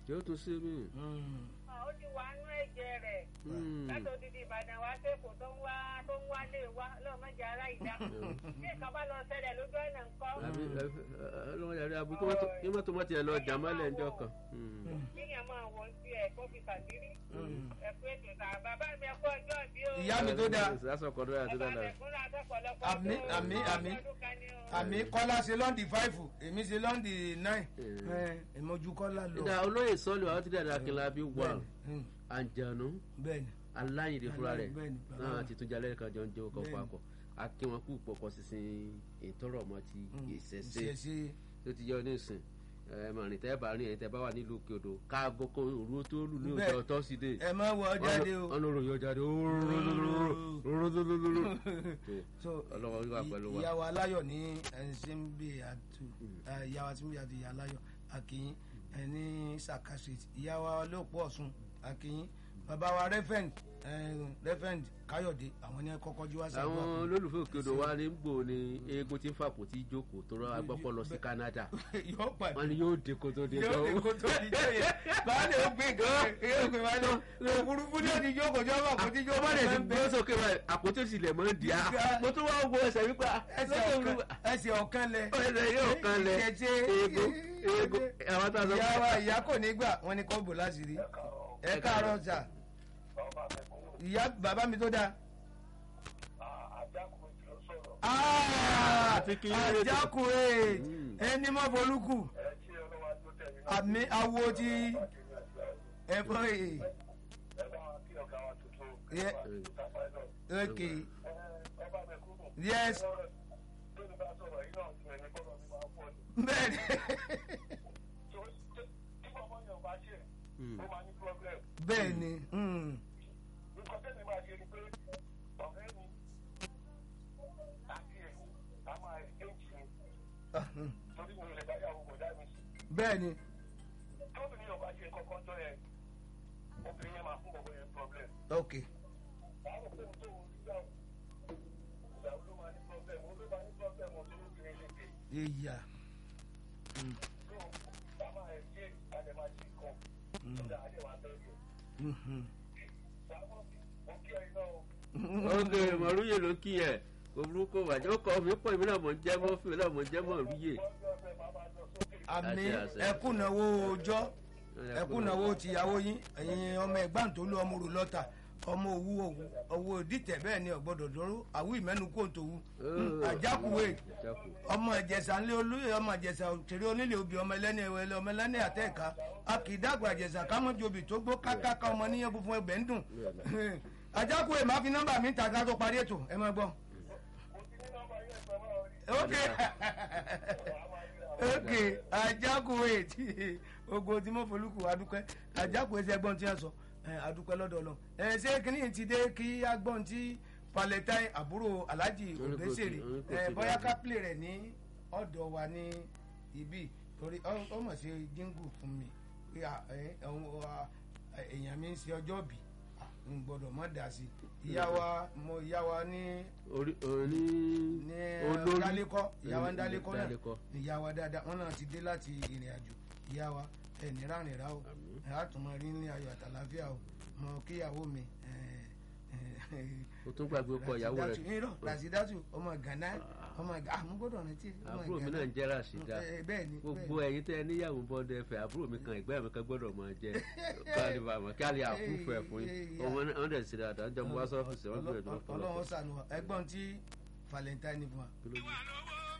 yóò tún sí mi. ó ti wà nú ẹ̀jẹ̀ rẹ̀ láti odidi ìbàdàn wá sẹ́kọ̀ọ́ tó ń wá tó ń wá lé wa lọ́mọdé ará ìdá bí nǹkan bá lọ ṣẹlẹ̀ lójú ọ̀nà ńkọ́ àbí ọlọ́wọ́ yàrá àbí kí mọ́tò mọ́tò yẹn lọ jà mọ́lẹ̀ ńjọ́ kan. kíyàn máa wọ̀ sí ẹ̀ kó fi kàdírí ẹ̀kú ètò ìta bàbá mi ẹ̀kú ọjọ́ bí ó. ìyá mi tó dáa sásọkọ lórí àti bàbá dáadáa. mi kúnlẹ̀ àtọ́pọ̀lọpọ̀ Àmì, àmì, àmì. àmì kọ́lá ṣe lọ́ndì fáìfù èmi ṣe lọ́ndì náì ìmọ̀jú kọ́lá lọ. ìdá olóyè sọ́ọ̀lù àwọn tí dáadáa kí n la bí wà Bẹ́ẹ̀ni, àǹjànú bẹ́ẹ̀ni aláyìnde fúnra rẹ̀ Bẹ́ẹ̀ni, bàbá náà wa. ti tún jalè kan jọ ń jẹ́ ọkọ̀ Bẹ́ẹ̀ni. papọ̀ akí wọn kú pọ̀pọ̀ sísìn ìtọ́rọ̀ ọmọ ti ìṣẹ̀ṣe ìṣẹ̀ṣe tó ti yọ nísìn ẹ mọ̀ rìn tẹ́ bá rìn ẹ̀yìn tẹ́ bá wà nílùú òkè odò káàgó kó òru tó lù ní Bẹ́ẹ̀. ọjọ́ tọ́sídẹ̀ẹ́ ẹ má wọ jáde o. ọ̀nà òròyìn ọjà dé so ọlọ́wọ́ wíwà pẹ̀lú wa. ìyàwó aláyọ̀ ní ẹ̀ńsìnbí àtù ìyàwó àtúnbí àti ìyá aláyọ̀ akínyìn ẹni saka street ìyàwó olóòpọ̀ ọ̀sùn akínyìn bàbá wa rẹ́fẹ̀nd rẹ́fẹ̀nd káyọ̀dé àwọn ní kọ́kọ́ jú wá sábà àwọn olólùfẹ́ òkè odò wa ní gbò ní eégún tí ń fàpò tí jókòó tó rọ agbọ́pọ̀ lọ sí Canada yóò pàdé wọn ni yóò dé kó tó dé yóò dé kó tó di jẹ́ yẹn báyìí ó gbé nǹkan yóò gbé wálé òfurufú ní òdi jókòó jọ́ bá kó tí ó jókòó bá dẹ̀ ti bẹ́ẹ̀ gbé sókè báyìí àpótí ìsìlẹ̀ mọ́ di a mo tún wá wo ẹsẹ̀ wípé a ẹsẹ̀ lọ́kẹ́ ọ̀kan olúwa ẹsẹ̀ ọ̀kan lẹ ẹsẹ̀ yóò kan lẹ̀ Ìṣẹ̀ṣe. eégún eégún àwọn tá a sọ ìyá wa ìyá kò ní gbà wọn ni kò bò láṣìírí ẹ káàárọ̀ sà ìyá bàbá mi tó dáa. Àti kí n lè- àjákùrẹ́ Mm. ẹni mọ́ bolúkù àmì awo ti ẹ̀fọ́ èyí. ok yes bẹ́ẹ̀ni Mm. bẹ́ẹ̀ni mm. Ahun. bẹ́ẹ̀ni ok ìyá Mhm. ok mọ̀rúyè ló kí ẹ̀ òbúrúkọ wàjẹ́ ó kọ́ mi pọ̀ èmi náà mọ̀ ń jẹ́ mọ́ fún mi náà mọ̀ ń jẹ́ mọ̀rúyè. àmì Àṣẹ, àṣẹ. ẹkúnnáwó ọjọ́ ẹkúnnáwó tìyàwó yín ẹ̀yin ọmọ ẹ̀gbọ́n tó lú ọmọ rò lọ́tà ọmọ òwú òwú owó dìtẹ̀ bẹ́ẹ̀ ni ọ̀gbọ́dọ̀ dúró àwú ìmẹ́nu kò tó wú àjákùwé Àjákù. ọmọ ìjẹsà ńlẹ olóyè ọmọ ìjẹsà òtẹrẹ onílé obì ọmọ ẹlẹ́ni ẹwẹlẹ ọmọ ẹlẹ́ni àtẹ̀ka a kì í dàgbà ìjẹsà kámọ́jú obì tó gbó kákáká ọmọ níyẹn funfun ẹgbẹ́ ń dùn àjákùwé máa fi nọ́mbà mi ta ká tó parí ètò ẹ máa gbọ́. ok ok àjákùwé tí ogo tí mo folúkù adúpẹ́ àjákùwé tí ẹgbọ́n tí wọ́n sọ ẹ, adúpẹ́ lọ́dọ̀ lọ ẹ ṣé kíní ti dé kí agbọ́n tí palẹ̀tàì àbúrò alhaji Wọ́n ní kò òbẹ́sẹ̀rẹ̀ sí- wọ́n ní kò ẹ sí bóyá dáadáa. ká play rẹ̀ ní ọ̀dọ̀ wa ní ibi torí ọ- ọ mọ̀ sí jíngù fún mi pé à, ẹ, ọ̀hún, à, èèyàn mi ń ṣe ọjọ́ bì n gbọ́dọ̀ mọ̀ dà sí ìyá wa mo ìyá wa ní orí orí ní olórí dálékọ́ ìyá wa ń dálékọ́ náà Dálékọ́. ní ìyá wa dáadáa wọn náà ti dé láti ìrìn àjò ìyá wa ẹ ní rárìn rà o Àmín. ẹ á tún mọ rí ní ayọ̀ àtàláfíà o mọ kíyàwó mi ẹ, ẹ, o tún gbàgbé ọkọ ìyàwó Rasidatu, rẹ irọ́ rasidatu ọmọ Ghana ọmọ Ghana àmú gbọ́dọ̀ rántí ọmọ àbúrò mi Ghana. náà ń jẹ́ Ràṣídà Ẹ, bẹ́ẹ̀ ni gbogbo bẹ́ẹ̀ ẹ̀yin tẹ́ ẹ níyàwó ń bọ́ ọdẹ ẹ̀fẹ̀ àbúrò mi kan ẹ̀gbẹ́ mi kan gbọ́dọ̀ máa jẹ káàlì bàmọ̀ káàlì àfúfú ẹ̀ fún yín ọmọ náà wọ́n dẹ̀ sí dáadáa ń jọ mú wá sọ́fíìsì wọ́n gbìyànjú Ọlọ́run ṣàánú wa ẹgbọ́n tí valentine fún wa. lọ́pọ̀.